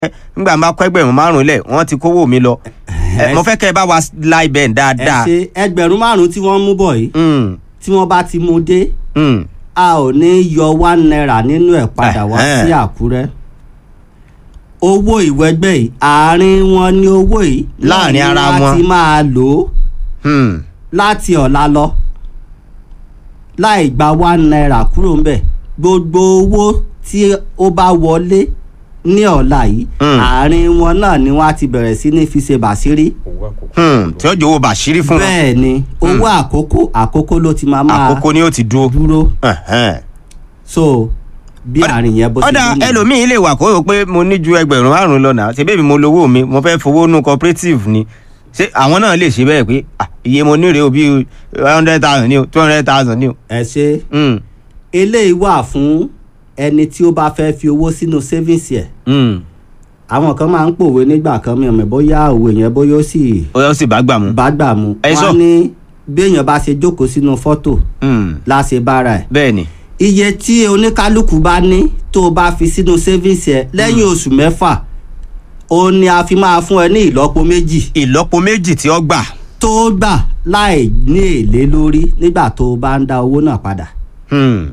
nígbà máa kọ́ ẹgbẹ̀rún márùn-ún lẹ̀ wọ́n ti kówó mi lọ Ẹ, mo fẹ́ kẹ́ ẹ bá wa la ibẹ̀ ẹ dáadáa. ṣe ẹgbẹ̀rún márùn-ún tí wọ́n mú bọ̀ yìí Mm, tí wọ́n bá ti mú dé mm. a ò ní yọ one naira nínú ẹ̀ padà wá Ẹ̀hẹ́n. sí àkúrẹ́ owó ìwẹ́gbẹ́ yìí àárín wọn ní owó yìí Láàrin náà ni ara wọ́n wọn. ti máa lò ó Hmm. láti ọ̀la lọ láì gba one naira kúrò ńbẹ̀ gbogbo owó tí ó bá wọlé ní ọ̀la yìí Mm. àárín wọn náà ni wọ́n á ti bẹ̀rẹ̀ sí ní fi ṣe bàṣírí owó àkókò. Hmm. tí ó jẹ́ owó bàṣírí fún wọn bẹ́ẹ̀ ni owó àkókò àkókò ló ti máa máa àkókò ni ó ti dúró. dúró Ẹ̀hẹ́n. so bí àárín yẹn bó ṣe ọ̀dà rí nìyẹn. ẹlòmíín lè wà kó o pé mo ní ju ẹgbẹ̀rún márùn-ún lọ náà ṣe bẹ́ẹ̀ mi mo lówó mi mo fẹ́ fowó nù cooperative ni ṣé àwọn náà lè ṣe bẹ́ẹ̀ pé ah, iye mo ní rèé o bíi one hundred thousand ni o two hundred thousand ni o. ẹ ṣe Hmm. eléyìí wà fún ẹni tí ó bá fẹ́ fi owó sínú savings ẹ̀ Hmm. àwọn kan máa ń pòwe nígbà kan mi ò mọ̀ bóyá òwe yẹn bóyá ó sì ó yọ sí bá gbà mú. bá gbà mu Ẹ sọ. wọ́n ní béèyàn bá ṣe jókòó sínú fọ́tò Hmm. láṣẹ bára ẹ̀ bẹ́ẹ̀ ni. iye tí oníkálukú bá ní tó o bá fi sínú savings ẹ̀ lẹ́yìn oṣù mẹ́fà ó ní a fi máa fún ẹ ní ìlọ́po méjì ìlọ́po méjì tí ó gbà. tó gbà láì ní èlé lórí nígbà tó o bá ń dá owó náà padà Hmm.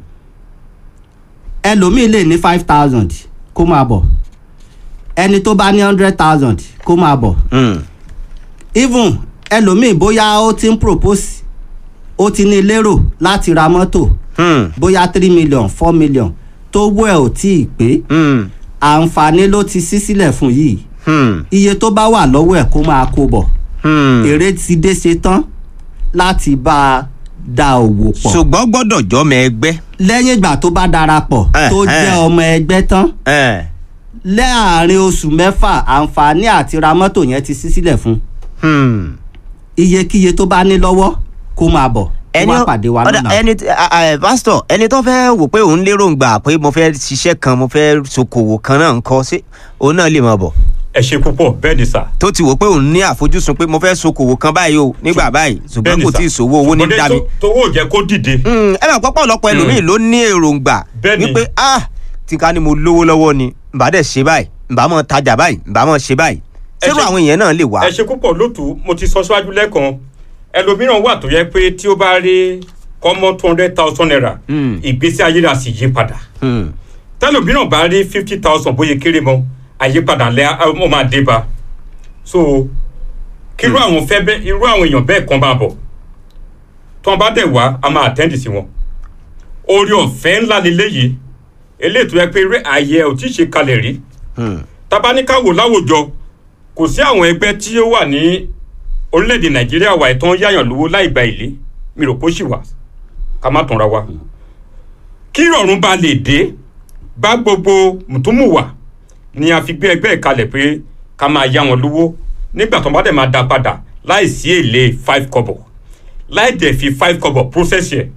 ẹlòmíì lè ní five thousand kó máa bọ̀ ẹni tó bá ní hundred thousand kó máa bọ̀ Hmm. even ẹlòmíì bóyá ó ti ń propose ó ti ní lérò láti ra mọ́tò Hmm. bóyá three million four million tó wọ́ ẹ̀ ò tí ì pé Hmm. àǹfààní ló ti ṣí sílẹ̀ fún yìí Hmm. iye tó bá wà lọ́wọ́ ẹ̀ kó máa kó bọ̀ Hmm. èrè ti dé ṣe tán láti bá a da òwò pọ̀ ṣùgbọ́n gbọ́dọ̀ jọ́mọ ẹgbẹ́. lẹ́yìn ìgbà tó bá darapọ̀ Eh, tó eh. jẹ́ ọmọ ẹgbẹ́ tán Eh. láàrin oṣù mẹ́fà àǹfààní àti ra mọ́tò yẹn ti ṣí sílẹ̀ fún Hmm. iyekíye tó bá ní lọ́wọ́ kó máa bọ̀ kó wá pàdé wa ọ̀dà, lọ́la. ẹni tí- a- a- pásítọ̀ ẹni tó fẹ́ wò pé òun lérògbà pé mo fẹ́ ṣiṣẹ́ kan mo fẹ́ ṣokòwò kan náà ń kọ́ sí òun náà lè máa bọ̀ ẹ ṣe púpọ̀ bẹ́ẹ̀ ni sà. tó ti wò pé òun ní àfojúsùn pé mo fẹ́ ṣokòwò kan báyìí o nígbà báyìí ṣùgbọ́n Bẹ́ẹ̀ni kò sà. tí ì sówó owó ní Ṣùgbọ́n dé dá mi. tó- tówó ò jẹ́ kó dìde. Hmm, ẹ máa pọ́pọ́ lọ́pọ̀ ẹlòmíì ló ní èròǹgbà Bẹ́ẹ̀ni. wípé ah tí ká ní mo lówó lọ́wọ́ ni ǹbá dẹ̀ ṣe báyìí ǹbá mọ̀ tajà báyìí ǹbá mọ̀ ṣe báyìí Ẹ ṣérò ṣe- àwọn èèyàn náà lè wá. ẹ ṣe púpọ̀ lótú mo ti sọ síwájú lẹ́ẹ̀kan ẹlòmíràn wà tó yẹ pé tí ó bá rí kọ́mọ́ two hundred thousand naira Hmm. ìgbésí ayé rà sì yí padà Hmm, tẹlòmíràn bá rí fifty thousand bóyá kéré mọ́ àyípadà lẹ́ ọ máa dé bá so kírú àwọn fẹ́ bẹ́ irú àwọn èèyàn bẹ́ẹ̀ kan bá bọ̀ tí wọ́n bá dẹ̀ wá a máa àtẹ́ǹdì sí wọn orí ọ̀fẹ́ ńlá leléyìí eléyìí tó yẹ pé eré ààyè ò tí ì ṣe kalẹ̀ rí hmm, tabaníkàwò láwùjọ kò sí àwọn ẹgbẹ́ tí ó wà ní orílẹ̀-èdè nàìjíríà wà ìtàn yáyàn lówó láì gba èlé mi rò kó sì wà ká má tanra wa kí ìrọ̀rùn bá lè dé bá gbogbo mùtúmùwà ni a fi gbé ẹgbẹ́ ìkalẹ̀ pé ká máa yá wọn lówó nígbà tó bá dẹ̀ máa dá padà láì sí èlé five kọ́bọ̀ láì dẹ̀ fi five kọ́bọ̀ process yẹ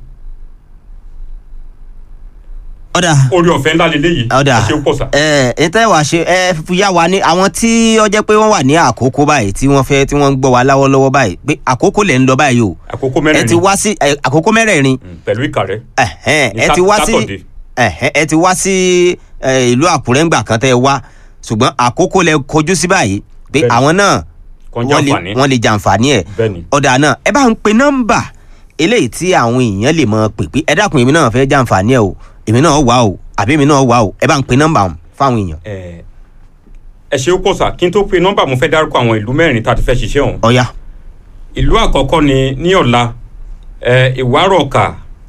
ọ̀dà orí ọ̀fẹ́ ńlá leléyìí ọ̀dà ẹ ṣe pọ̀ sá. ẹ ẹ tẹ́ wàá ṣe ẹ fi yá wa ní àwọn tí ó jẹ́ pé wọ́n wà ní àkókò báyìí tí wọ́n fẹ́ tí wọ́n ń gbọ́ wa láwọ́lọ́wọ́ báyìí pé àkókò lẹ̀ ń lọ báyìí o àkókò ẹ mẹ́rin ti wá sí ẹ, àkókò mẹ́rẹ̀ẹ̀rin pẹ̀lú ìkà rẹ̀ ẹ̀hẹ́n, Ní ẹ ti wá sí Sátọ̀dé. ẹ̀hẹ́n, ẹ ti wá sí ẹ, ìlú àkúrẹ́ ńgbà kan tẹ́ ẹ wá ṣùgbọ́n àkókò lẹ kojú sí báyìí pé Bẹ́ẹ̀ni. àwọn náà Kan wọ́n lè jàǹfààní. wọ́n lè jàǹfààní ẹ̀ Bẹ́ẹ̀ni. ọ̀dà náà ẹ bá ń pe nọ́mbà eléyìí tí àwọn èèyàn lè mọ pè pé ẹ dákun èmi náà fẹ́ jàǹfààní ẹ̀ o èmi náà wà o àbí èmi náà wà o ẹ bá ń pe nọ́mbà ọ̀hún fáwọn èèyàn ẹ ẹ ṣe ó pọ̀ sá kí n tó pe nọ́mbà mo fẹ́ dárúkọ àwọn ìlú mẹ́rin tá a ti fẹ́ ṣiṣẹ́ ọ̀hún. ọ̀ya ìlú àkọ́kọ́ ni ní ọ̀la ẹ ìwárọ̀ọ̀kà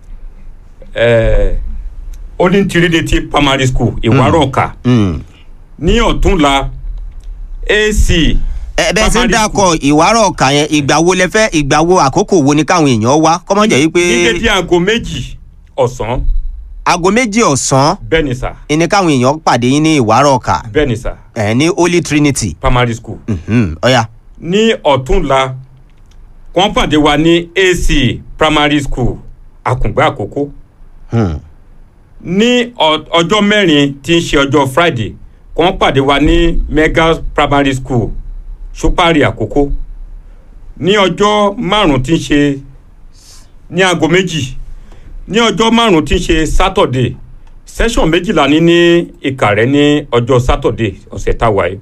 ẹ onítìrídétí primary school ìwárọ̀ọ̀kà Mm. ní ọ̀túnla ac ẹ bẹ́ẹ̀ ti ń primary dákọ̀ ìwárọ̀ ọ̀kà yẹn ìgbà wo lẹ fẹ́ ìgbà wo àkókò wo ni káwọn èèyàn wá kọ́mọ jẹ́ ní wípé dédé aago méjì ọ̀sán aago méjì ọ̀sán bẹ́ẹ̀ ni sà ni káwọn èèyàn pàdé yín ní ìwárọ̀ ọ̀kà bẹ́ẹ̀ ni sà ẹ̀ ní holy trinity primary school Mhm, ọ̀ya ní ọ̀túnla wọ́n pàdé wa ní ac primary school àkùngbà àkókò Hmm. ní ọ- ọjọ́ mẹ́rin tí ń ṣe ọjọ́ friday wọ́n pàdé wa ní mega primary school ṣúpárì àkókò ní ọjọ́ márùn tí ń ṣe ní aago méjì ní ọjọ́ márùn tí ń ṣe saturday session méjìlá ní ní Ìkàrẹ́ ní ọjọ́ Saturday ọ̀sẹ̀ táwa yìí